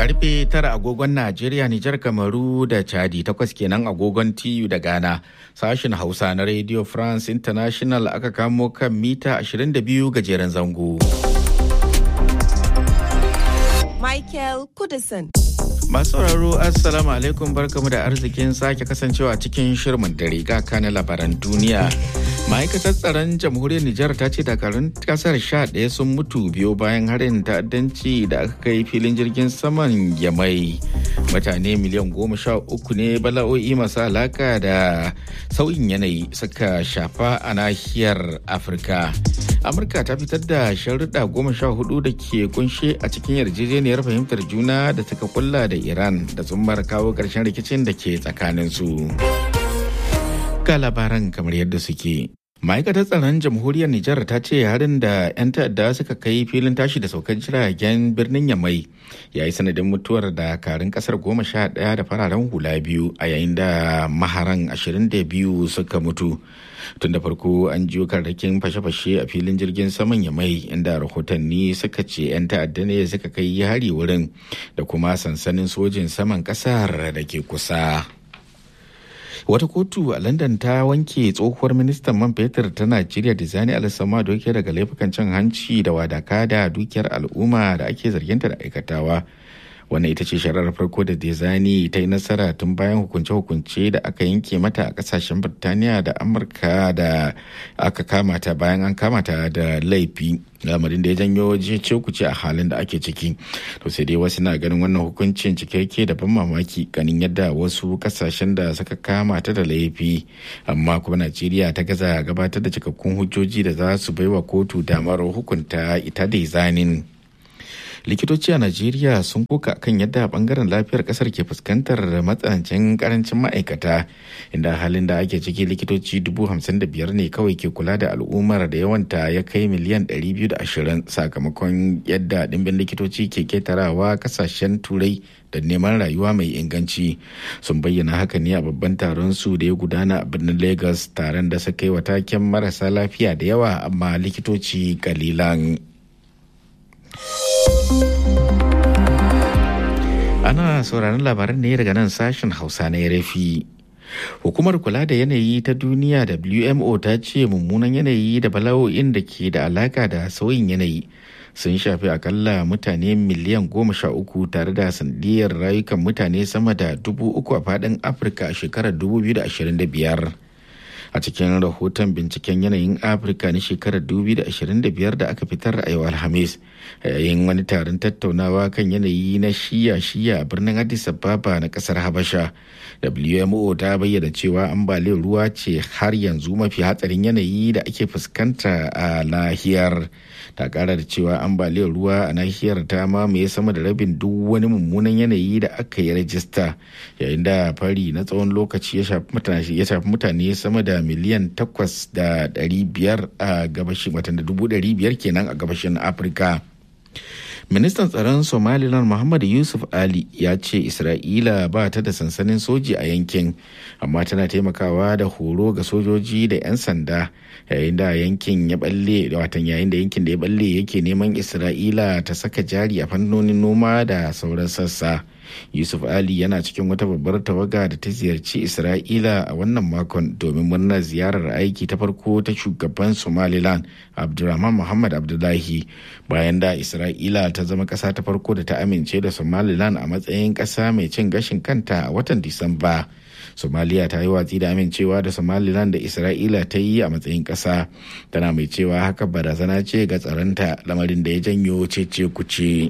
Karfe tara agogon Najeriya, Nijar, Kamaru da Chadi takwas kenan agogon TU da Ghana. Sashen Hausa na Radio France International aka kamo kan mita 22 gajeren zango. Michael Kudison. Masu sauraro Assalamu alaikum barkamu da arzikin sake kasancewa cikin shirmin dare ga kana labaran duniya. Ma'aikatar tsaron jamhuriyar Nijar ta ce dakarun kasar sha ɗaya sun mutu biyo bayan harin ta'addanci da aka kai filin jirgin saman Yamai. Mutane miliyan goma sha uku ne bala'o'i masu alaka da sauyin yanayi suka shafa a nahiyar Afirka. Amurka ta fitar da sharuɗa goma sha hudu da ke kunshe a cikin yarjejeniyar fahimtar juna da suka kulla da Iran da tsummar kawo ƙarshen rikicin da ke tsakaninsu. Ga labaran kamar yadda suke. Ma'aikatar tsaron jamhuriyar Nijar ta ce harin da 'yan ta'adda suka kai filin tashi da saukar jiragen birnin Yamai ya yi sanadin mutuwar dakarun kasar goma sha ɗaya da fararen hula biyu a yayin da maharan ashirin da biyu suka mutu. Tun da farko an jiyo karrakin fashe-fashe a filin jirgin saman Yamai inda rahotanni suka ce 'yan ta'adda ne suka kai hari wurin da kuma sansanin sojin saman kasar da ke kusa. wata kotu a london ta wanke tsohuwar ministan man fetur ta najeriya da zani alisama doke daga laifukan cin hanci da wadaka da dukiyar al'umma da ake zarginta da aikatawa wannan ita ce shari'ar farko da dezani ta yi nasara tun bayan hukunce-hukunce da aka yanke mata a kasashen birtaniya da amurka da aka kamata bayan an kamata da laifi lamarin da ya janyo ce kuce a halin da ake ciki to sai dai wasu na ganin wannan hukuncin cikakke da ban mamaki ganin yadda wasu kasashen da suka kama ta da laifi amma kuma najeriya ta gaza gabatar da cikakkun hujjoji da za su baiwa kotu damar hukunta ita da zanin likitoci a najeriya sun koka kan yadda bangaren lafiyar kasar ke fuskantar matsanancin karancin ma'aikata inda halin da ake ciki likitoci dubu hamsin da biyar ne kawai ke kula da al'ummar da yawanta ya kai miliyan ɗari biyu da ashirin sakamakon yadda ɗimbin likitoci ke ketarawa kasashen turai da neman rayuwa mai inganci sun bayyana haka ne a babban taron su da ya gudana a birnin lagos taron da suka yi wa taken marasa lafiya da yawa amma likitoci kalilan. Ana sauraron labaran ne daga nan sashen Hausa na rafi. Hukumar kula da yanayi ta duniya WMO ta ce mummunan yanayi da bala'o'in da ke da alaka da sauyin yanayi sun shafi akalla mutane miliyan goma sha uku tare da sandiyar rayukan mutane sama da dubu uku a faɗin Afirka a shekarar 2025. a cikin rahoton binciken yanayin afirka na shekarar 2025 da aka fitar a yau alhamis yayin wani taron tattaunawa kan yanayi na shiya-shiya a birnin addis ababa na kasar habasha wmo ta bayyana cewa ambaliyar ruwa ce har yanzu mafi hatsarin yanayi da ake fuskanta a nahiyar ta kara da cewa ambaliyar ruwa a nahiyar ta mamaye sama da rabin duk wani mummunan yanayi da aka yi rajista yayin da fari na tsawon lokaci ya shafi mutane sama da miliyan takwas da ɗari biyar a gabashin watan da dubu ɗari biyar kenan a gabashin afirka ministan tsaron somaliland muhammad yusuf ali ya ce isra'ila ba ta da sansanin soji a yankin amma tana taimakawa da horo ga sojoji da 'yan sanda yayin da yankin ya balle watan yayin da yankin da ya balle yake neman isra'ila ta saka jari a fannonin noma da sauran sassa yusuf ali yana cikin wata babbar tawaga da ta ziyarci isra'ila a wannan makon domin murnar ziyarar aiki ta farko ta shugaban somaliland abdulrahman muhammad abdullahi bayan da isra'ila ta zama ƙasa ta farko da ta amince da somaliland a matsayin ƙasa mai cin gashin kanta a watan disamba somaliya ta yi watsi da amincewa da somaliland da isra'ila ta yi a matsayin ƙasa tana mai cewa haka barazana ce ga tsaronta lamarin da ya janyo cece kuce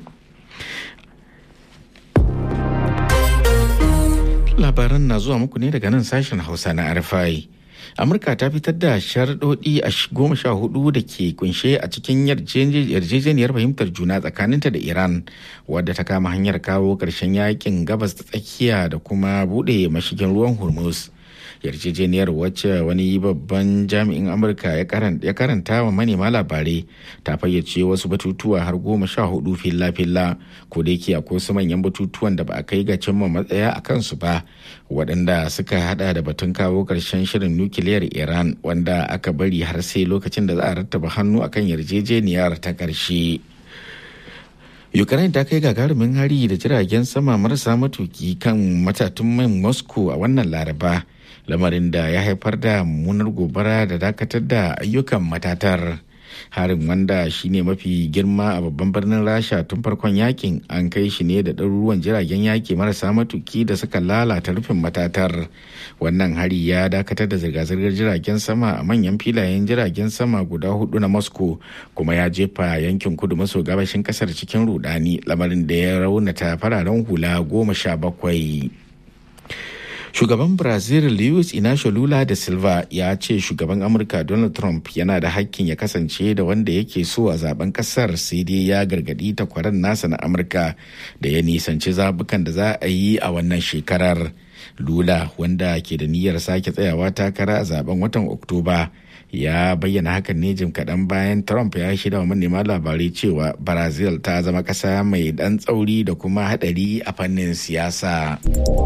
labaran na zuwa muku ne daga nan sashen hausa na rfi amurka ta fitar da sharaɗoɗi a goma sha hudu da ke kunshe a cikin yarjejeniyar fahimtar juna tsakaninta da iran wadda ta kama hanyar kawo ƙarshen yakin gabas ta tsakiya da kuma buɗe mashigin ruwan hormuz yarjejeniyar wacce wani babban jami'in amurka ya karanta wa manema labarai ta fayyace wasu batutuwa har goma sha hudu filla-filla ko da yake akwai wasu manyan batutuwan da ba a kai ga cimma matsaya a kansu ba waɗanda suka hada da batun kawo ƙarshen shirin nukiliyar iran wanda aka bari har sai lokacin da za a rattaba hannu akan yarjejeniyar ta ƙarshe Ukraine ta kai gagarumin hari da jiragen sama marasa matuki kan matatun man Moscow a wannan laraba lamarin da ya haifar da mummunar gobara da dakatar da ayyukan matatar. harin wanda shine mafi girma a babban birnin rasha tun farkon yakin an kai shi ne da ɗaruruwan jiragen yaki marasa matuki da suka lalata rufin matatar wannan hari ya dakatar da zirga-zirgar jiragen sama a manyan filayen jiragen sama guda hudu na moscow kuma ya jefa yankin kudu maso gabashin kasar cikin rudani lamarin da ya raunata fararen hula goma sha bakwai shugaban brazil luis inacio lula da silva ya ce shugaban amurka donald trump yana da hakkin ya kasance da wanda yake so a zaben kasar sai dai ya gargadi takwaran nasa na amurka da ya nisanci zabukan da za a yi a wannan shekarar lula wanda ke da niyyar sake tsayawa takara a zaben watan oktoba ya bayyana hakan ne jim kaɗan bayan trump ya shida wa manema labarai cewa brazil ta zama ƙasa mai ɗan tsauri da kuma haɗari a fannin siyasa.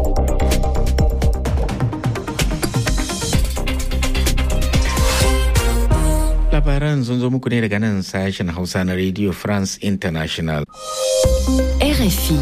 labaran sun zo muku ne daga nan sashen hausa na radio france international RFI.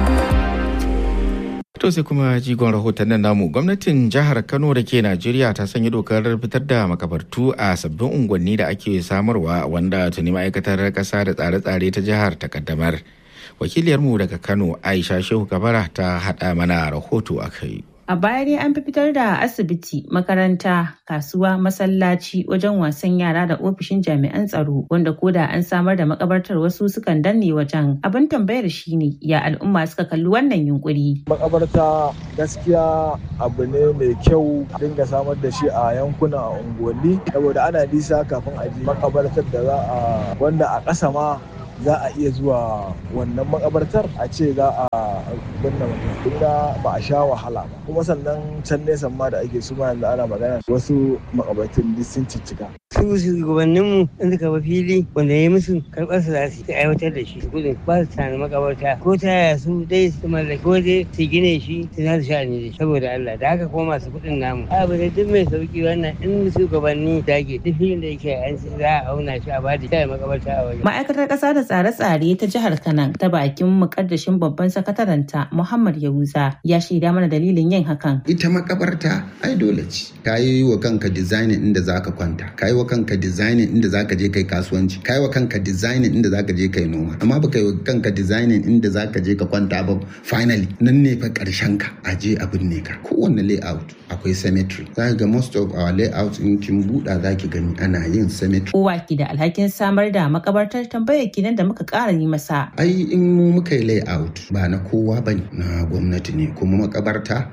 to sai kuma jigon rahoton nan namu gwamnatin jihar kano da ke najeriya ta sanya dokar fitar da makabartu a sabbin unguwanni da ake samarwa wanda tuni ma'aikatar kasa da tsare-tsare ta jihar ta kaddamar wakiliyarmu daga kano aisha shehu kabara ta haɗa mana rahoto a kai A baya dai an fi fitar da asibiti, makaranta, kasuwa, masallaci, wajen wasan yara da ofishin jami'an tsaro wanda koda an samar da makabartar wasu sukan danne wajen. Abin tambayar shine ya al'umma suka kalli wannan yunkuri. Makabarta gaskiya abu ne mai kyau dinga samar da shi a yankuna a unguwanni saboda ana nisa kafin a ji makabartar da za a wanda a ƙasa ma za a iya zuwa wannan makabartar a ce za a binne mutum ba a sha wahala ba kuma sannan can nesa ma da ake suma yanzu ana magana wasu makabartun duk sun ciccika su shugabanninmu in suka ba fili wanda ya musu karɓar su za su aiwatar da shi gudun ba su tana makabarta ko ta yaya su dai su mallaki ko dai su gine shi su za su sha ne saboda Allah da haka kuma masu kuɗin namu abu da duk mai sauki wannan in shugabanni dage duk filin da yake an za a auna shi a bada shi makabarta a wajen. Ma'aikatar ƙasa da tsare-tsare ta jihar Kanan ta bakin mukaddashin babban sakataranta Muhammad Yahuza ya shaida mana dalilin yin hakan. Ita makabarta ai dole ce. Ka yi wa kanka designing inda za ka kwanta. Ka yi wa kanka designing inda za ka je kai kasuwanci. Ka yi wa kanka designing inda za ka je kai noma. Amma ba ka yi wa kanka designing inda za ka je ka kwanta ba finally nan ne fa karshen ka a je a binne ka. Kowanne layout akwai cemetery. Za ga most of our layout in kin buɗa za ki gani ana yin cemetery. Kowa ki da alhakin samar da makabartar tambayar kinan da muka ƙara yi masa. Ai in mu muka yi layout ba na kowa bane na gwamnati ne kuma makabarta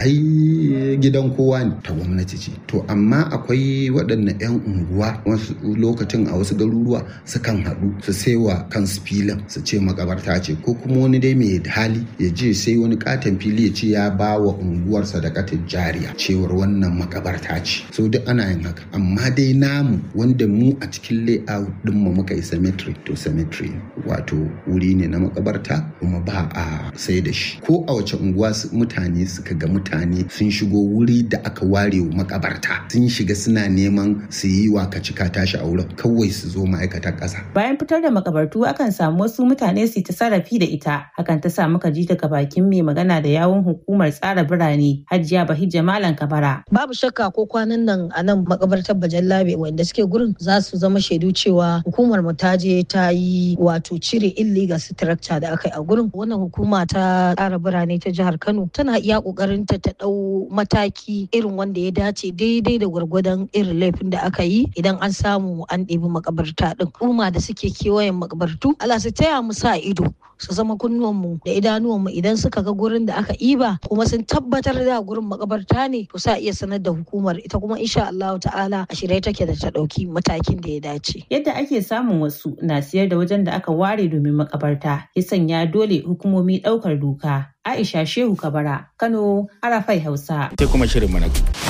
ai gidan kowa ne ta gwamnati ce. To amma akwai waɗannan 'yan unguwa wasu lokacin a wasu garuruwa sukan haɗu su saiwa kansu filin su ce makabarta ce ko kuma wani dai mai hali ya je sai wani katon fili ya ce ya ba wa unguwar sadakatin jariya cewar wannan makabarta ce. So duk ana yin haka amma dai namu wanda mu a cikin layout ɗin mu muka yi cemetery to cemetery wato wuri ne na makabarta kuma ba a sai da shi ko a wace unguwa mutane suka ga mutane sun shigo wuri da aka ware wa makabarta sun shiga suna neman su yi wa cika tashi a wurin kawai su zo ma'aikatan ƙasa. Bayan fitar da makabartu akan samu wasu mutane su ta sarrafi da ita hakan ta sa muka ji daga bakin mai magana da yawun hukumar tsara birane Hajiya Bahijja Malam Kabara. Babu shakka ko kwanan nan a nan makabartar Bajallabe wanda suke gurin za su zama shaidu cewa hukumar mu ta je ta yi wato cire illegal structure da aka yi a gurin wannan hukuma ta tsara birane ta jihar Kano tana iya kokarin ta ta dau mataki irin wanda ya dace daidai da gwargwadon irin laifin da aka yi idan an samu an ɗebi makabarta din kuma da suke kewayen makabartu Allah su taya mu sa ido su zama kunnuwanmu da idanuwanmu idan suka ga gurin da aka iba kuma sun tabbatar da gurin makabarta ne to sa iya sanar da hukumar ita kuma insha Allah ta'ala a shirye take da ta ɗauki matakin da ya dace. Yadda ake samun wasu na siyar da wajen da aka ware domin makabarta ya sanya dole hukumomi ɗaukar doka. Aisha Shehu Kabara, Kano, Arafai Hausa. Sai kuma shirin mana.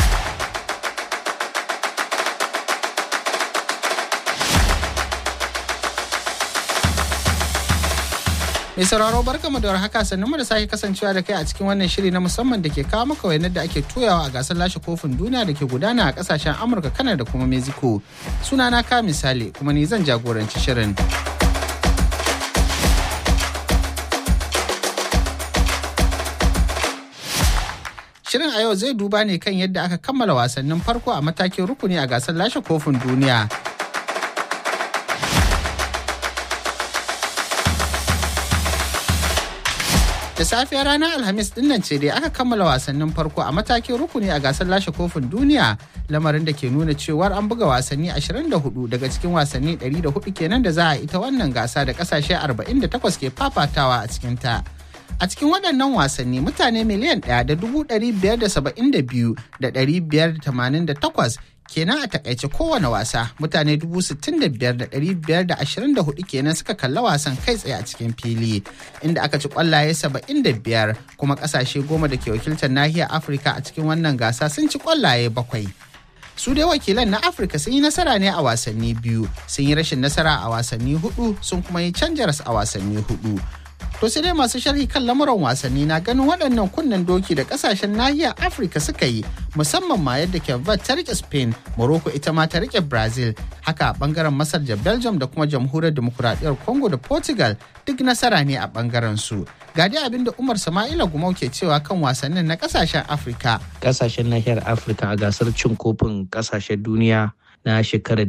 Mai sauraro barkamu da haka sannan mu da sake kasancewa da kai a cikin wannan shiri na musamman da ke kawo maka wayanar da ake toyawa a gasar lashe kofin duniya da ke gudana a kasashen Amurka, Kanada da kuma Mexico. Sunana ka misali kuma ni zan jagoranci shirin. Shirin a yau zai duba ne kan yadda aka kammala wasannin farko a matakin rukuni a gasar lashe kofin duniya. da safiyar ranar alhamis dinnan ce dai aka kammala wasannin farko a matakin rukuni a gasar lashe kofin duniya lamarin da ke nuna cewar an buga wasanni 24 daga cikin wasanni 104 kenan da za a ita wannan gasa da kasashe 48 ke fafatawa a cikinta. a cikin waɗannan wasanni mutane miliyan ɗaya da dubu ɗari biyar da saba'in da biyu da ɗari biyar da tamanin da takwas kenan a takaice kowane wasa mutane dubu sittin da biyar da ɗari biyar da ashirin da hudu kenan suka kalla wasan kai tsaye a cikin fili inda aka ci kwallaye saba'in da biyar kuma ƙasashe goma da ke wakiltar nahiyar afirka a cikin wannan gasa sun ci kwallaye bakwai su dai wakilan na afirka sun yi nasara ne a wasanni biyu sun yi rashin nasara a wasanni hudu sun kuma yi canjaras a wasanni hudu To sai dai masu sharhi kan lamuran wasanni na ganin waɗannan kunnen doki da ƙasashen nahiyar Afirka suka yi musamman ma yadda Kevat ta rike Spain, Morocco ita ma ta rike Brazil, haka a ɓangaren Masar da Belgium da kuma Jamhuriyar Demokuraɗiyyar Congo da Portugal duk nasara ne a ɓangaren su. Ga dai abin da Umar Sama'ila Gumau ke cewa kan wasannin na ƙasashen Afirka. Ƙasashen nahiyar Afirka a gasar cin kofin ƙasashen duniya na shekarar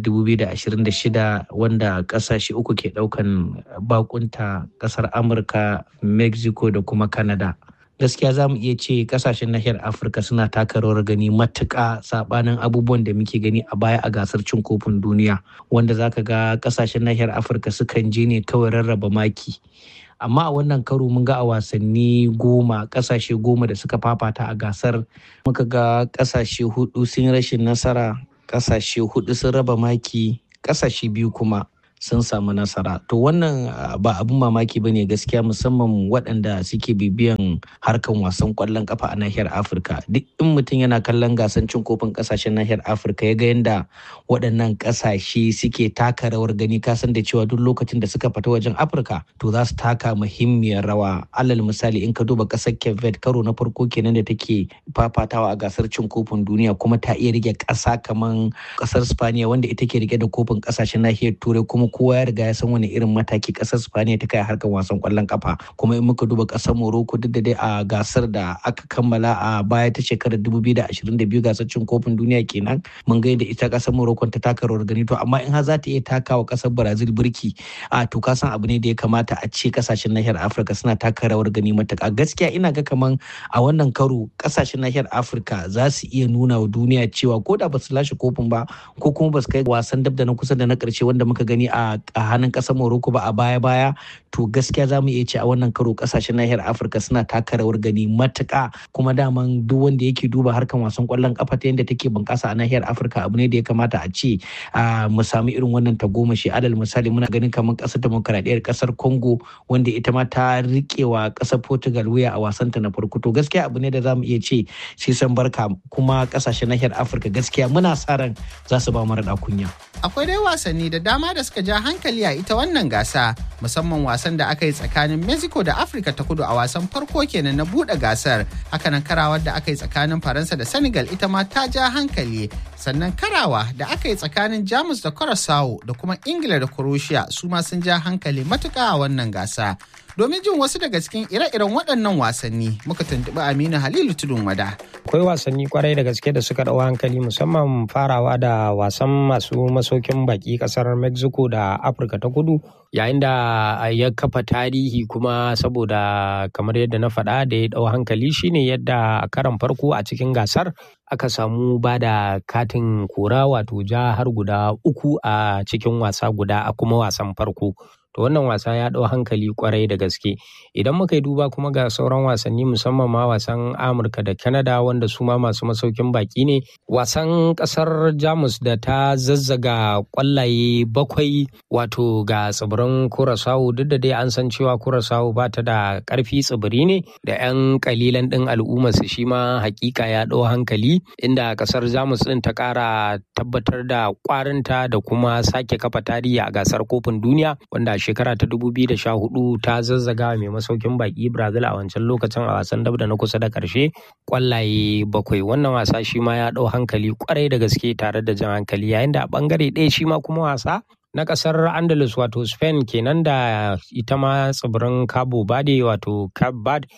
2026 wanda kasashe uku ke daukan bakunta kasar amurka mexico da kuma canada gaskiya za mu iya ce kasashen nahiyar afirka suna taka rawar gani matuƙa sabanin abubuwan da muke gani a baya a gasar cin kofin duniya wanda zaka ga kasashen nahiyar afirka sukan je ne kawai rarraba maki amma a wannan karo mun ga a wasanni goma kasashe goma da suka fafata a gasar muka ga kasashe hudu sun rashin nasara kasashe hudu sun raba maki kasashe biyu kuma sun samu nasara to wannan ba abin mamaki ba ne gaskiya musamman waɗanda suke bibiyan harkan wasan ƙwallon kafa a nahiyar afirka duk in mutum yana kallon gasan cin kofin ƙasashen nahiyar afirka ya ga yadda waɗannan ƙasashe suke taka rawar gani kasan da cewa duk lokacin da suka fita wajen afirka to za su taka muhimmiyar rawa alal misali in ka duba ƙasar kevet karo na farko kenan da take fafatawa a gasar cin kofin duniya kuma ta iya rike ƙasa kamar ƙasar spaniya wanda ita ke rike da kofin ƙasashen nahiyar turai kuma kowa ya riga ya san wani irin mataki kasar Spaniya ta kai harkar wasan kwallon kafa kuma in muka duba kasar Morocco duk da dai a gasar da aka kammala a baya ta shekarar 2022 gasar cin kofin duniya kenan mun ga yadda ita kasar Morocco ta taka rawar gani to amma in har za ta iya takawa kasar Brazil birki a to ka san abu ne da ya kamata a ce kasashen nahiyar Afirka suna taka rawar gani matuƙa gaskiya ina ga kaman a wannan karo kasashen nahiyar Afirka za su iya nuna wa duniya cewa ko da ba su lashe kofin ba ko kuma ba su kai wasan dab da na kusa da na ƙarshe wanda muka gani a a hannun kasar Morocco ba a baya-baya to gaskiya za mu iya ce a wannan karo kasashen nahiyar Afirka suna taka rawar gani matuƙa kuma daman duk wanda yake duba harkan wasan kwallon kafa ta yadda take bunƙasa a nahiyar Afirka abu ne da ya kamata a ce mu samu irin wannan tagomashi alal misali muna ganin kamar ƙasar demokradiyyar ƙasar Congo wanda ita ma ta riƙewa ƙasar Portugal wuya a wasanta na farko to gaskiya abu ne da za mu iya ce sai san barka kuma ƙasashen nahiyar Afirka gaskiya muna sa ran za su ba mu raɗa kunya. Akwai dai wasanni da dama da suka ja hankali a ita wannan gasa musamman wasan da aka yi tsakanin Mexico da Afirka ta kudu a wasan farko kenan na buɗe gasar hakanan karawar da aka yi tsakanin Faransa da Senegal ita ma ta ja hankali sannan karawa da aka yi tsakanin Jamus da Curaçao da kuma Ingila da Croatia su ma sun ja hankali matuƙa a wannan gasa. Domin jin wasu daga cikin ire-iren waɗannan wasanni muka tuntuɓi Aminu Halilu Tudun Wada. Akwai wasanni kwarai da gaske da suka ɗau hankali musamman farawa da wasan masu masaukin baki ƙasar Mexico da Afirka ta kudu yayin da ya kafa tarihi kuma saboda kamar yadda na faɗa da ya ɗau hankali shine yadda a karan farko a cikin gasar aka samu ba da katin kora wato ja har guda uku a cikin wasa guda a kuma wasan farko. to wannan wasa ya ɗau hankali kwarai da gaske idan muka yi duba kuma ga sauran wasanni musamman ma wasan amurka da canada wanda su ma masu masaukin baki ne wasan ƙasar jamus da ta zazzaga kwallaye bakwai wato ga tsibirin kurasawu duk da dai an san cewa kurasawu ba ta da ƙarfi tsibiri ne da 'yan kalilan ɗin al'ummar su shi ma hakika ya ɗau hankali inda ƙasar jamus ɗin ta ƙara tabbatar da ƙwarinta da kuma sake kafa tarihi a gasar kofin duniya wanda shekara ta 2014 ta zazzaga mai masaukin baki Brazil a wancan lokacin a wasan dab da na kusa da karshe kwallaye bakwai wannan wasa shi ma ya dau hankali kwarai da gaske tare da jan hankali yayin da a bangare ɗaya shi ma kuma wasa na kasar Andalus wato Spain kenan da ita ma tsibirin Cabo Verde wato Cape Verde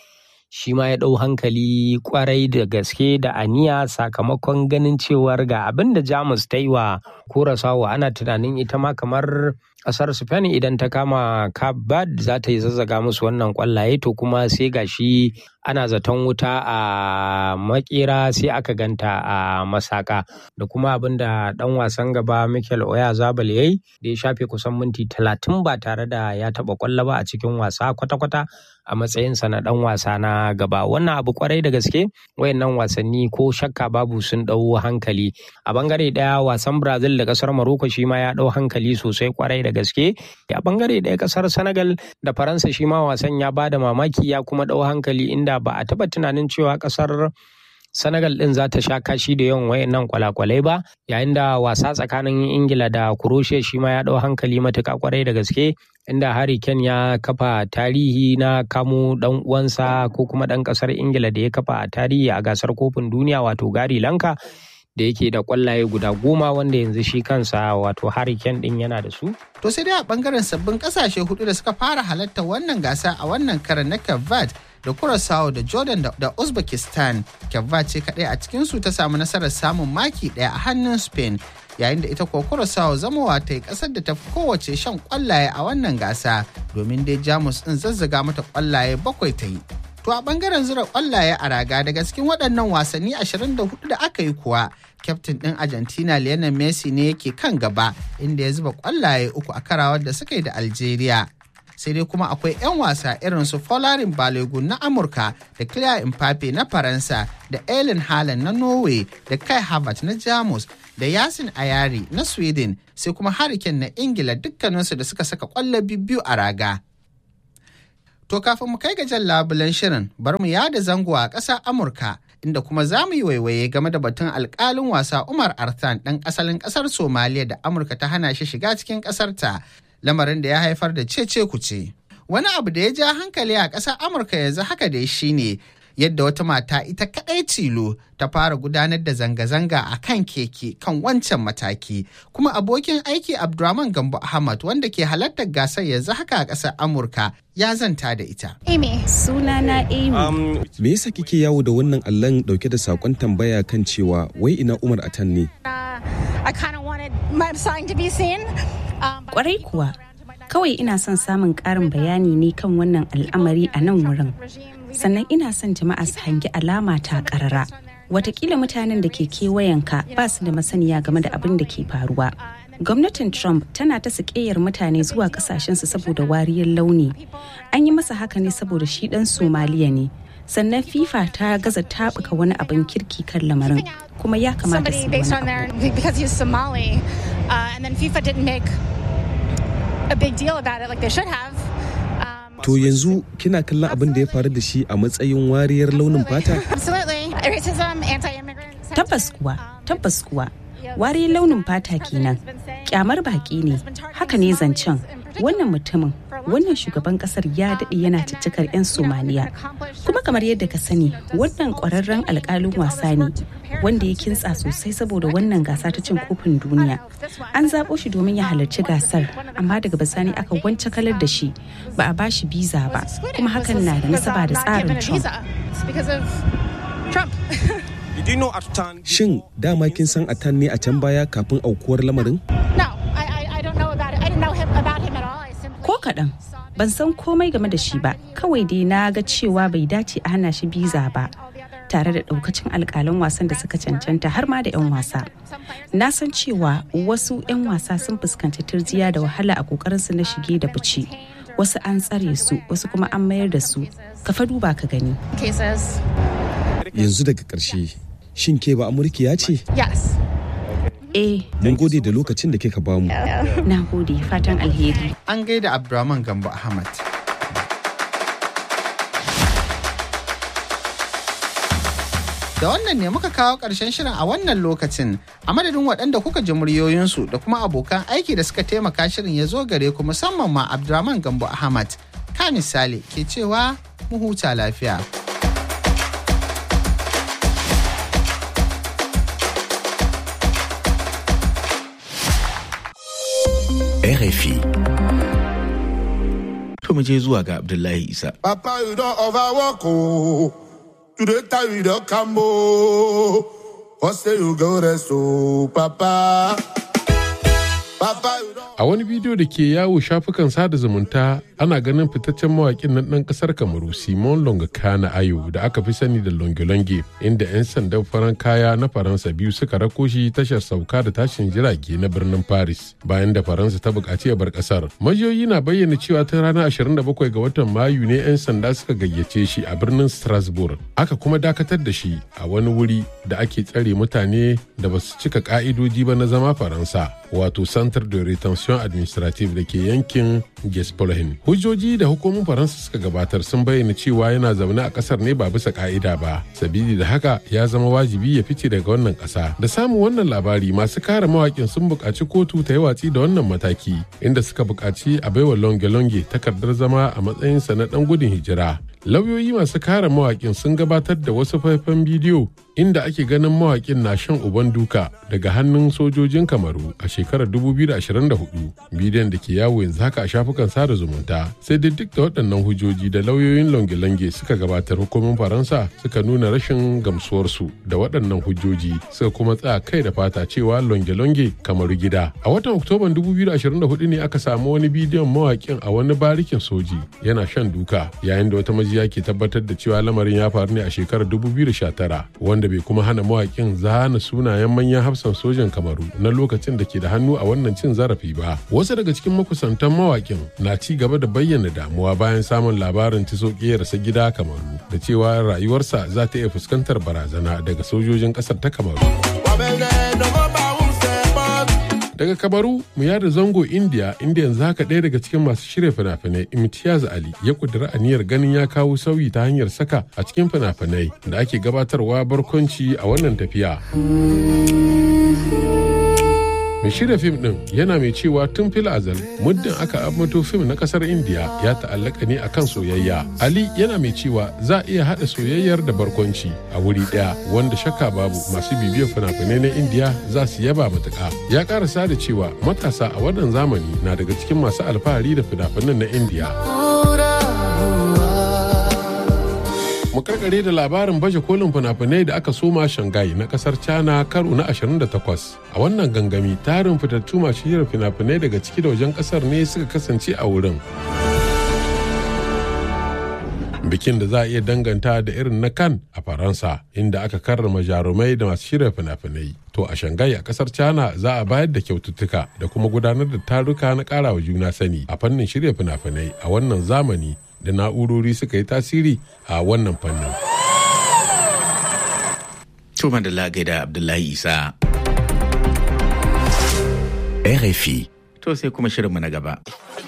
shi ma ya ɗau hankali kwarai da gaske da aniya sakamakon ganin cewar ga abin da jamus ta yi wa kurasawa ana tunanin ita ma kamar kasar spain idan ta kama kabad za ta yi zazzaga musu wannan kwallaye to kuma sai gashi ana zaton wuta a makera sai aka ganta a masaka da kuma abin da dan wasan gaba michael oya zabal yayi da ya shafe kusan minti talatin ba tare da ya taba kwallo ba a cikin wasa kwata-kwata a matsayinsa na dan wasa na gaba wannan abu kwarai da gaske wayannan wasanni ko shakka babu sun dau hankali a bangare daya wasan brazil da kasar morocco shi ma ya dau hankali sosai kwarai da gaske a bangare daya kasar senegal da faransa shi ma wasan ya bada mamaki ya kuma dau hankali inda ba a taba tunanin cewa kasar Senegal ɗin za ta sha kashi da yawan wayannan kwalakwalai ba yayin da wasa tsakanin Ingila da Croatia shi ma ya ɗau hankali matuƙa kwarai da gaske inda Harry Kane ya kafa tarihi na kamo ɗan uwansa ko kuma ɗan ƙasar Ingila da ya kafa tarihi a gasar kofin duniya wato Gary Lanka da yake da kwallaye guda goma wanda yanzu shi kansa wato Harry Kane ɗin yana da su. To sai dai a bangaren sabbin kasashe hudu da suka fara halarta wannan gasa a wannan karan na Cape da Curaçao da Jordan da Uzbekistan. Cape ce kaɗai a cikinsu ta samu nasarar samun maki ɗaya a hannun Spain yayin da ita kuwa Curaçao zamowa ta yi ƙasar da ta fi kowace shan kwallaye a wannan gasa domin dai Jamus ɗin zazzaga mata kwallaye bakwai ta yi. To a bangaren zura kwallaye a raga daga cikin waɗannan wasanni 24 da aka yi kuwa, kyaftin ɗin Argentina Lionel Messi ne yake kan gaba inda ya zuba kwallaye uku a karawar da suka yi da Algeria. Sai dai kuma akwai 'yan wasa irin su Folarin Balogun na Amurka da Claire Mbappe na Faransa da Ellen Haaland na Norway da Kai Havertz na Jamus da Yasin Ayari na Sweden sai kuma Hurricane na Ingila dukkaninsu da suka saka kwallo biyu a raga. To kafin mu kai ga jan labulen shirin bar mu yada zango a ƙasar Amurka inda kuma za mu yi waiwaye game da batun alƙalin wasa Umar Arthan ɗan asalin ƙasar Somaliya da Amurka ta hana shi shiga cikin ƙasarta lamarin da ya haifar da cece kuce. Wani abu da ya ja hankali a ƙasar Amurka yanzu haka dai shine yadda wata mata ita kaɗai tilo ta fara gudanar da zanga-zanga a kan keke kan wancan mataki kuma abokin aiki abdulrahman gambo ahmad wanda ke halartar gasar yanzu haka a ƙasar amurka ya zanta da ita amy sunana amy um, me yasa kike yawo da wannan allon dauke da sakon tambaya kan cewa wai ina umar atan ne kwarai kuwa kawai ina son samun ƙarin bayani ne kan wannan al'amari a nan wurin sannan ina son jama'a su hangi alama ta karara watakila mutanen da ke kewayenka ba su da masaniya game da abin da ke faruwa gwamnatin trump tana ta sakeyar mutane zuwa kasashensu saboda wariyar launi an yi masa haka ne saboda shi dan somaliya ne sannan fifa ta gaza tabuka wani abin kirki kan lamarin kuma ya kamata su wani To yanzu kina kallon abin da ya faru da shi a matsayin wariyar launin fata? Tabbas kuwa, tabbas kuwa. Wariyar launin fata kenan. Kyamar baki ne. Haka ne zancen. Wannan mutumin, wannan shugaban kasar ya daɗe yana ciccikar 'yan Somaliya. Kuma kamar yadda ka sani, wannan ƙwararren alƙalin wasa ne. wanda ya kintsa sosai saboda wannan gasa ta cin kofin duniya an zaɓo shi domin ya halarci gasar amma daga bisani aka wance kalar da shi ba a bashi biza ba kuma hakan na da nasaba da tsarin trump Shin dama kin san Atan ne a can baya kafin aukuwar lamarin? Ko kaɗan, ban san komai game da shi ba, kawai dai na ga cewa bai dace a hana shi biza ba. tare da daukacin alkalan wasan da suka cancanta har ma da 'yan wasa na san cewa wasu 'yan wasa sun fuskanci turjiya da wahala a kokarinsu na shige da fice wasu an tsare su wasu kuma an mayar da su ka fa duba ka gani yanzu daga ƙarshe shin ke ba amurkiya ce eh mun gode da lokacin da kika bamu na gode fatan alheri an gaida abdulrahman gambo ahmad Da wannan ne muka kawo ƙarshen shirin a wannan lokacin a madadin waɗanda kuka ji muryoyinsu da kuma abokan aiki da suka taimaka shirin ya zo gare ku musamman ma Abdurrahman Gambo Ahmad. Ka misali ke cewa mu huta lafiya. RFI To mu je zuwa ga Abdullahi Isa. Papa, you don't overwork, oh. Today, time you don't come, oh. What say you go rest, oh, Papa? Papa, you don't A wani bidiyo da ke yawo shafukan sada zumunta ana ganin fitaccen mawaƙin nan ɗan ƙasar Kamaru Simon Longakana Ayo da aka fi sani da Longolonge inda 'yan sandan faran kaya na Faransa biyu suka rako shi tashar sauka da tashin jirage na birnin Paris bayan da Faransa ta buƙaci ya bar ƙasar. Majiyoyi na bayyana cewa tun ranar 27 ga watan Mayu ne 'yan sanda suka gayyace shi a birnin Strasbourg. Aka kuma dakatar da shi a wani wuri da ake tsare mutane da ba su cika ƙa'idoji ba na zama Faransa wato Centre de Retention Administrative da ke yankin Gespolhin. Hujjoji da hukumomin Faransa suka gabatar sun bayyana cewa yana zaune a kasar ne ba bisa ka'ida ba. Sabili da haka ya zama wajibi ya fice daga wannan kasa. Da samun wannan labari masu kare mawakin sun buƙaci kotu ta yi watsi da wannan mataki inda suka buƙaci a baiwa longe-longe takardar zama a matsayinsa na ɗan gudun hijira. Lauyoyi masu kare mawakin sun gabatar da wasu faifan bidiyo inda ake ganin mawakin na shan uban duka daga hannun sojojin kamaru a shekarar 2024 bidiyon da ke yawo yanzu haka a shafukan sada zumunta sai dai duk da waɗannan hujjoji da lauyoyin longe-longe suka gabatar hukumin faransa suka nuna rashin gamsuwarsu da waɗannan hujjoji suka kuma tsaya kai da fata cewa longe-longe kamaru gida a watan oktoban 2024 ne aka samu wani bidiyon mawakin a wani barikin soji yana shan duka yayin da wata majiya ke tabbatar da cewa lamarin ya faru ne a shekarar 2019 wanda bai kuma hana mawakin zana sunayen manyan hafsan sojan kamaru na lokacin da ke da hannu a wannan cin zarafi ba wasu daga cikin makusantan mawakin na ci gaba da bayyana damuwa bayan samun labarin tiso sa gida kamaru da cewa rayuwarsa za ta iya fuskantar barazana daga sojojin kasar ta kamaru daga kabaru mu yada zango india inda yanzu haka ɗaya daga cikin masu shirya fina-finai imtiyaz ali ya kudura aniyar ganin ya kawo sauyi ta hanyar saka a cikin fina-finai da ake gabatarwa barkwanci a wannan tafiya mai shirya fim din yana mai cewa tun fil azal muddin aka ambato fim na kasar indiya ya ta'allaka ne akan soyayya ali yana mai cewa za a iya haɗa soyayyar da barkwanci a wuri ɗaya wanda shakka babu masu bibiyar fina-finai na indiya za su yaba matuƙa ya karasa da cewa matasa a wannan zamani na daga cikin masu alfahari da fina-finan na indiya mu karkare da labarin baje kolin fina-finai da aka soma shanghai na kasar china karo na 28 a wannan gangami tarin fitattu masu shirin fina-finai daga ciki da wajen kasar ne suka kasance a wurin bikin da za a iya danganta da irin na kan a faransa inda aka karrama jarumai da masu shirya fina-finai to a shanghai a kasar china za a bayar da kyaututtuka da kuma gudanar da taruka na karawa juna sani a fannin shirya fina-finai a wannan zamani da na'urori suka yi tasiri a wannan fannin. Tuma da lagai da Abdullahi Isa. RFI. To sai kuma shirinmu na gaba.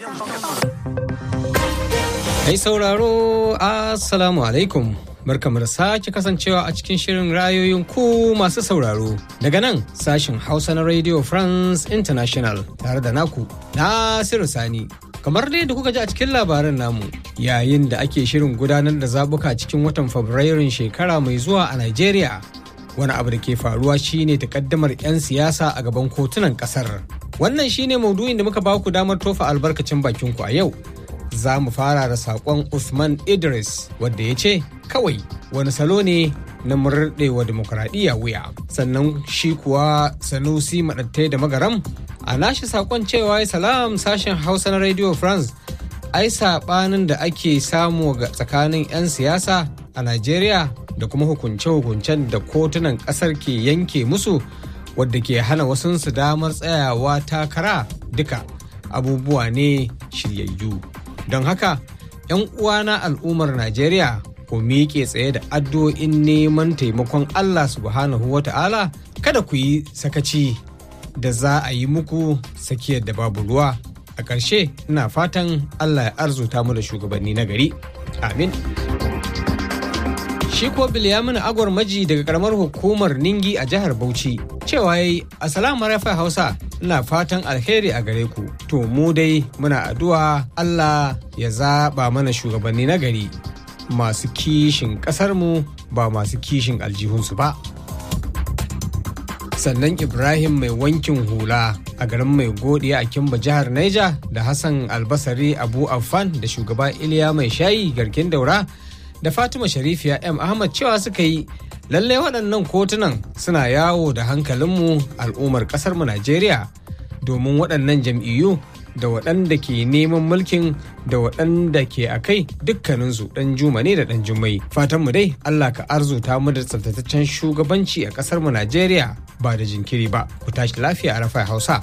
Mai sauraro, Assalamu alaikum. Barkamu da sake kasancewa a cikin shirin rayoyin ku masu sauraro. Daga nan sashin Hausa na Radio France International tare da naku Nasiru Sani. kamar dai da kuka ji a cikin labaran namu yayin da ake shirin gudanar da zabuka cikin watan fabrairun shekara mai zuwa a Najeriya. Wani abu da ke faruwa shine takaddamar 'yan siyasa a gaban kotunan kasar. Wannan shine maudu'in da muka baku damar tofa albarkacin bakin ku a yau. Za mu fara da saƙon Usman Idris wadda ya ce kawai wani salo ne na murɗewa demokuraɗiyya wuya. Sannan shi kuwa Sanusi Maɗattai da Magaram a nashi sakon cewa salam sashen hausa na radio france ai sabanin da ake samu ga tsakanin 'yan siyasa a najeriya da kuma hukunce-hukuncen da kotunan kasar ke yanke musu wadda ke hana wasunsu damar tsayawa takara duka abubuwa ne shiryayyu don haka 'yan uwana al'ummar najeriya ku miƙe tsaye da addu'o'in neman taimakon allah subhanahu wa ta'ala kada ku yi sakaci da za a yi muku tsakiyar da babu ruwa a ƙarshe ina fatan allah ya arzuta mu da shugabanni na gari amin shi ko bilyamin agwar maji daga karamar hukumar ningi a jihar bauchi cewa yayi assalamu rafa hausa ina fatan alheri a gare ku to mu dai muna addu'a allah ya zaɓa mana shugabanni na gari masu kishin ƙasarmu ba masu kishin aljihunsu ba sannan ibrahim mai wankin hula a garin mai godiya a kimba jihar Niger da hassan albasari abu affan da shugaba iliya mai shayi garkin daura da fatima sharifiya m ahmad cewa suka yi lalle waɗannan kotunan suna yawo da hankalinmu al'ummar ƙasarmu najeriya domin waɗannan jam'iyyu da waɗanda ke neman mulkin da waɗanda ke a kai dukkaninsu ɗan juma ne da ɗan jummai fatanmu dai allah ka arzuta mu da tsaftataccen shugabanci a ƙasarmu najeriya ba da jinkiri ba ku tashi lafiya a rafa hausa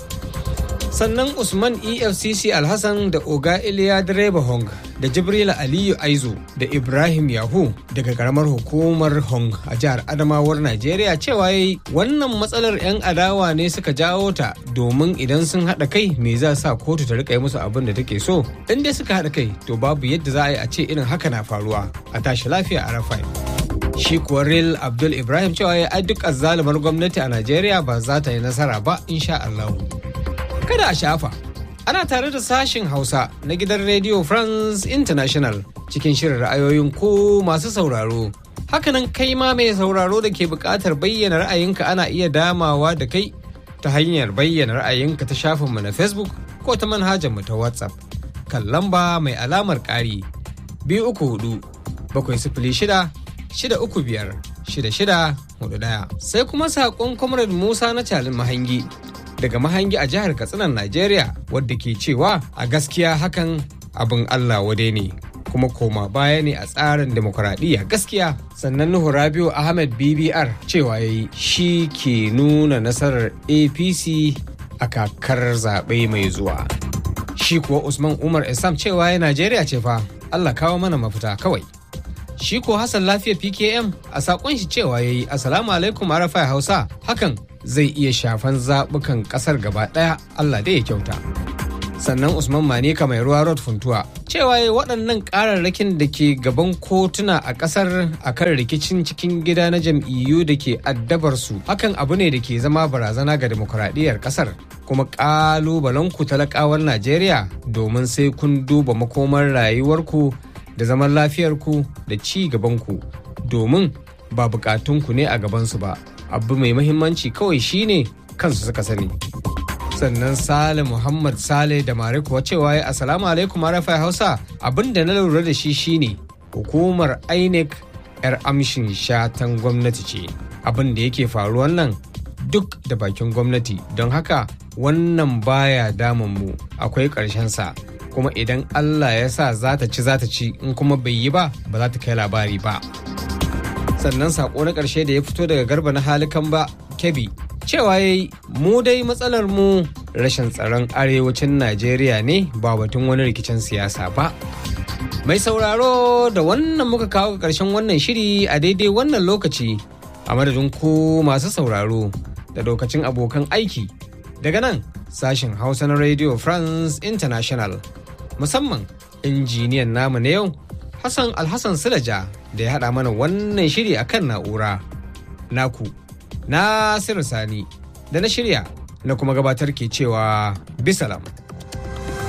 sannan usman efcc alhassan da oga iliya direba hong da jibrila aliyu aizo da ibrahim yahu daga karamar hukumar hong a jihar adamawar najeriya cewa yayi wannan matsalar 'yan adawa ne suka jawo ta domin idan sun haɗa kai me za sa kotu ta rika yi musu abin da take so in dai suka haɗa kai to babu yadda za a yi a ce irin haka na faruwa a tashi lafiya a rafai shi kuwa real abdul ibrahim cewa ya duk azzalumar gwamnati a najeriya ba za ta yi nasara ba insha allahu kada a shafa ana tare da sashin hausa na gidan radio france international cikin shirin ra'ayoyin ko masu sauraro hakanan kai ma mai sauraro da ke buƙatar bayyana ra'ayinka ana iya damawa da kai ta hanyar bayyana ra'ayinka ta shafinmu na facebook ko ta manhajarmu ta whatsapp kan lamba mai alamar ƙari biyu uku hudu bakwai sifili shida shida uku biyar shida shida hudu ɗaya sai kuma saƙon comrade musa na calin mahangi daga mahangi a jihar katsinan najeriya wadda ke cewa a gaskiya hakan abin allah wade ne kuma koma baya ne a tsarin demokuraɗiyya gaskiya sannan nuhu rabiu ahmed bbr cewa ya yi shi ke nuna nasarar apc a kakar zaɓe mai zuwa shi kuwa usman umar isam cewa ya najeriya ce fa allah kawo mana mafita kawai shi ko hassan lafiya pkm a saƙon shi cewa ya yi assalamu alaikum arafai hausa hakan zai iya shafan zaɓukan ƙasar gaba ɗaya Allah dai ya kyauta. Sannan Usman Manika mai ruwa road funtuwa cewa ya waɗannan ƙararrakin da ke gaban kotuna a ƙasar a kan rikicin cikin gida na jam'iyyu da ke addabar su hakan abu ne da ke zama barazana ga demokuraɗiyyar ƙasar kuma ƙalubalen ku talakawar Najeriya domin sai kun duba makomar rayuwarku da zaman lafiyarku da ci gabanku domin ba bukatunku ne a gabansu ba. abu mai mahimmanci kawai shine kansu suka sani sannan sale muhammad sale da mare kuwa cewa ya asalamu alaikum rafai hausa abin da na lura da shi shine hukumar inec yar amshin shatan gwamnati ce abin da yake faruwan nan duk da bakin gwamnati don haka wannan baya damun mu akwai sa kuma idan allah ya sa za ta ci za ta ci in kuma bai yi ba ba za ta kai labari ba sannan sako na ƙarshe da ya fito daga garba na halikan ba kebi cewa ya yi mu dai matsalar mu rashin tsaron arewacin najeriya ne ba batun wani rikicin siyasa ba mai sauraro da wannan muka kawo ƙarshen wannan shiri a daidai wannan lokaci a madadin ku masu sauraro da lokacin abokan aiki daga nan sashen hausa na radio france international musamman injiniyan namu na yau hassan alhassan silaja da ya haɗa mana wannan shiri a kan na'ura naku na sani da na shirya na kuma gabatar ke cewa bisalam.